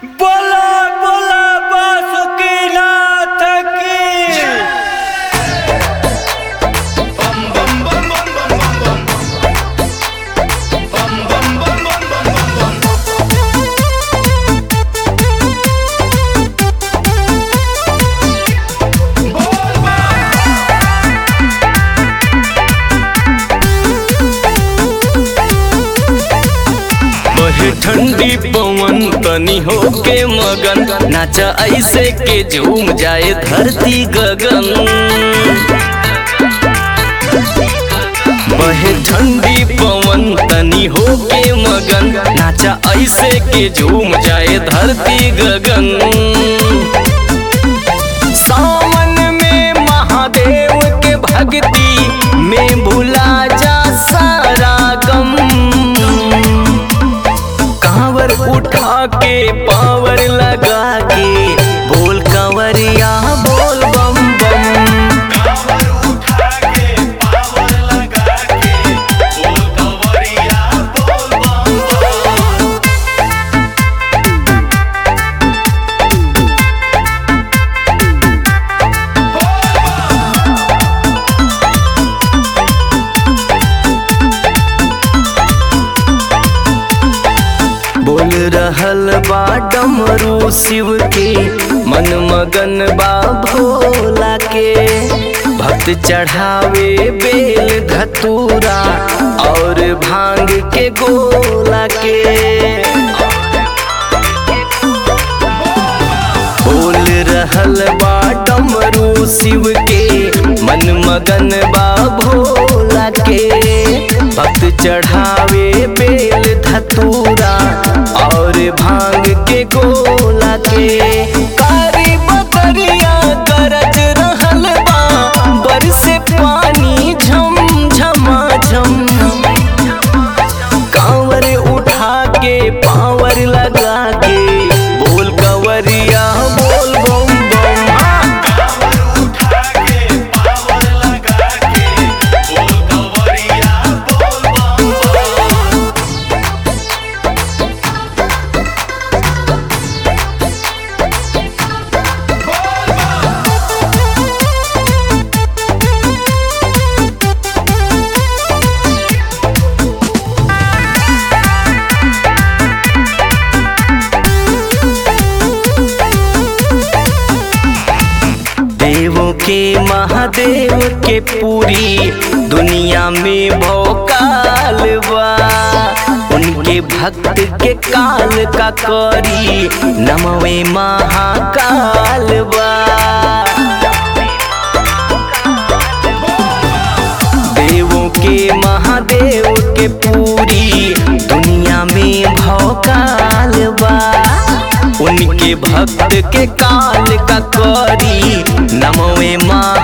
बोला बोला बासुकीनाथ की बहे ठंडी पवन तनी होके मगन नाचा ऐसे के झूम जाए धरती गगन बहे ठंडी पवन तनी होके मगन नाचा ऐसे के झूम जाए धरती गगन सावन में महादेव के भक्ति में भुला जा सारा गम कांवर उठा के पावर लगा के बोल कंवरिया बोल बम बम बोल रहल बा डमरू शिव के मन मगन बा भोला के भक्त चढ़ावे बेल धतूरा और भांग के गोला के बोल रहल बा डमरू शिव के मन मगन बा भोला के भक्त चढ़ावे बेल धतूरा और भांग के गोला के कारी बकरिया गरज रहल बा बरसे पानी झम झमा झम कांवर उठा के पावर लगा के बोल कंवरिया बोल बम बम हाँ। देवों के महादेव के पूरी दुनिया में भौकाल बा उनके भक्त के काल का करी नमवे महाकाल बा देवों के महादेव के पूरी दुनिया में भौकाल बा उनके भक्त के काल का करी नमवे माँ